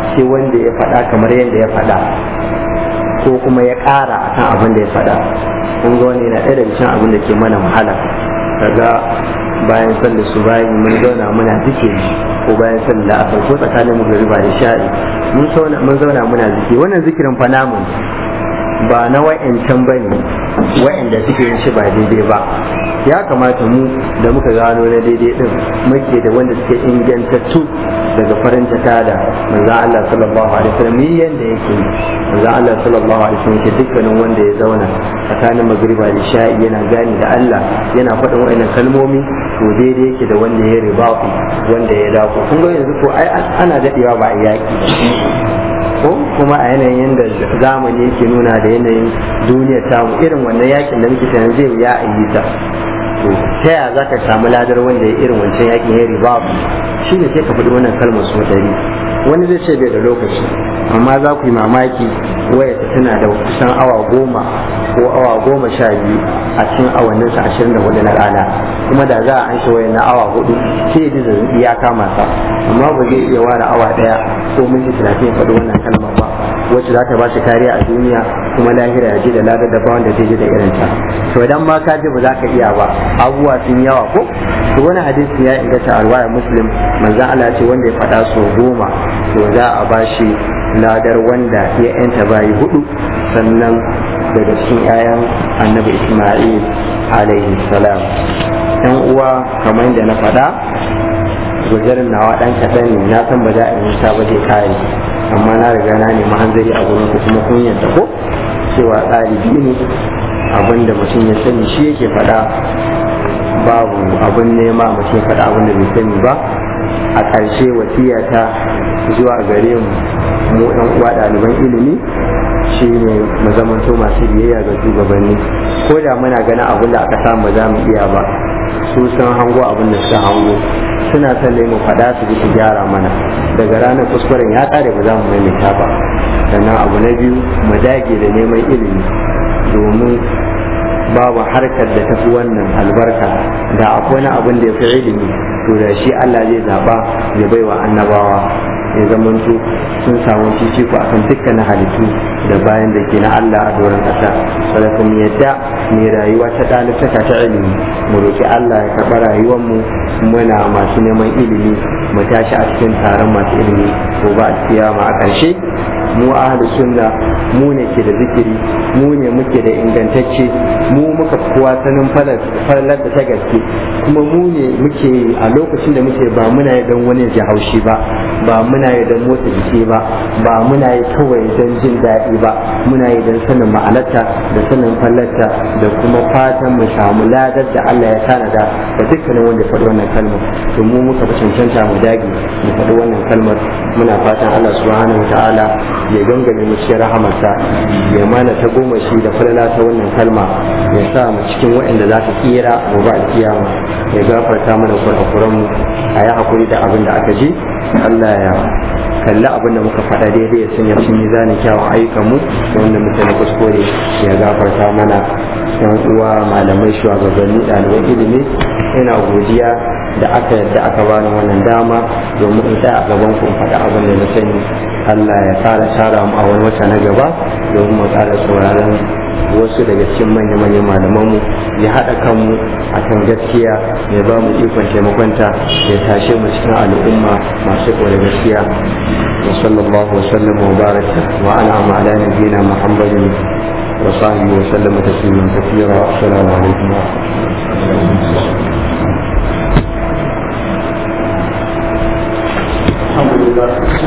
sai wanda ya faɗa kamar yadda ya faɗa ko kuma ya ƙara akan abin da ya faɗa kun ga wani yana ɗaya daga cikin abin da ke mana wahala kaga bayan sallar su bayan mun zauna muna zikiri ko bayan sallar da asar ko tsakanin mu gari ba da sha'i mun zauna muna zikiri wannan zikirin fa namu ba na wa'yancan ba ne wa'yanda suke yin shi ba daidai ba ya kamata mu da muka gano na daidai din muke da wanda suke ingantattu daga farin jaka da manzan Allah sallallahu alaihi wasallam yi yanda yake manzan Allah sallallahu alaihi wasallam ke dukkanin wanda ya zauna tsakanin magriba da sha'i yana gani da Allah yana faɗin wa'annan kalmomi to daidai yake da wanda ya riba wanda ya dako kun ga yanzu ko ai ana dadewa ba a yaki ko kuma a yanayin da zamani yake nuna da yanayin duniya tamu irin wannan yakin da muke tunanin zai ya yi ta to ta yaya za ka samu ladar wanda ya irin wancan yakin ya riba shi ne sai ka faɗi wannan kalmar so dari wani zai ce bai da lokaci amma za ku yi mamaki waya tana da kusan awa goma ko awa goma sha biyu a cikin awanninsa ashirin da hudu na rana kuma da za a an shi waya na awa hudu sai ya ji zazzabi ya kama sa amma ba zai iya ware awa daya ko minti talatin ya faɗi wannan kalmar ba wacce za ta ba shi kariya a duniya kuma lahira ya ji da ladar da ba wanda zai ji da irin ta to idan ma ka ji ba za ka iya ba abubuwa sun yawa ko to wani hadisi ya inganta a ruwayar muslim manzan Allah ce wanda ya faɗa so goma to za a ba shi ladar wanda ya yanta bayi hudu sannan daga cikin 'ya'yan annabi isma'il alaihi salam yan uwa kamar da na faɗa guzarin nawa ɗan kaɗan ne na san ba za a yi ba zai kare amma na riga na nemi hanzari a gurin ku kuma kun yadda ko cewa ɗalibi ne abin da mutum ya sani shi yake faɗa babu abin nema mutum ya faɗa abin da bai sani ba a ƙarshe wasiyata zuwa gare mu mu ɗan uwa ɗaliban ilimi shi ne mu zamanto masu biyayya ga shugabanni ko da muna ganin abin da aka samu za mu iya ba su sun hango abin da suka hango suna son mu faɗa su ji su gyara mana daga ranar kuskuren ya ƙare ba za mu maimaita ba sannan abu na biyu mu dage da neman ilimi domin babu harkar da tafi wannan albarka da akwai wani abin da ya fi ilimi to da shi Allah zai zaba ya baiwa annabawa ya zamanto sun samu fifiko akan dukkanin halittu da bayan da ke na Allah a doron ƙasa saboda mu yadda mai rayuwa ta ɗalibtaka ta ilimi mu roki Allah ya karɓa rayuwar mu muna masu neman ilimi mu tashi a cikin taron masu ilimi ko ba a kiyama a ƙarshe mu ahlu sunna mu ne ke da zikiri mu ne muke da ingantacce mu muka kowa sanin falalar da ta gaske kuma mu ne muke a lokacin da muke ba muna yi don wani ji haushi ba ba muna yi don motsa jiki ba ba muna yi kawai don jin daɗi ba muna yi don sanin ma'anarta da sanin fallarta da kuma fatan mu samu ladar da Allah ya tanada da dukkanin wanda ya faɗi wannan kalmar to mu muka fi cancanta mu dage mu faɗi wannan kalmar muna fatan Allah subhanahu wa ta'ala ya gangame mu cikin rahamarsa ya mana ta goma shi da falala ta wannan kalma ya sa mu cikin waɗanda za su tsira gobe a kiyama ya gafarta mana kurakuran mu a yi hakuri da abin da aka ji Allah ya kalli abin da muka faɗa daidai ya sanya cikin mizanin kyawun ayyukan mu da wanda muka na kuskure ya gafarta mana yan uwa malamai shugabanni ɗaliban ilimi ina godiya da aka yadda aka bani wannan dama domin in tsaya a gaban ku faɗa abin da na sani Allah ya ƙara tara mu a wani wata na gaba domin mu ƙara sauraron wasu daga cikin manya-manyan malamanmu ya haɗa kanmu a kan gaskiya ya ba mu ikon taimakonta ya tashe mu cikin al'umma masu da gaskiya wa sallallahu wa sallam wa baraka wa ana ma ala nabiyina muhammadin wa sahbihi wa sallam tasliman kathira assalamu alaikum wa rahmatullahi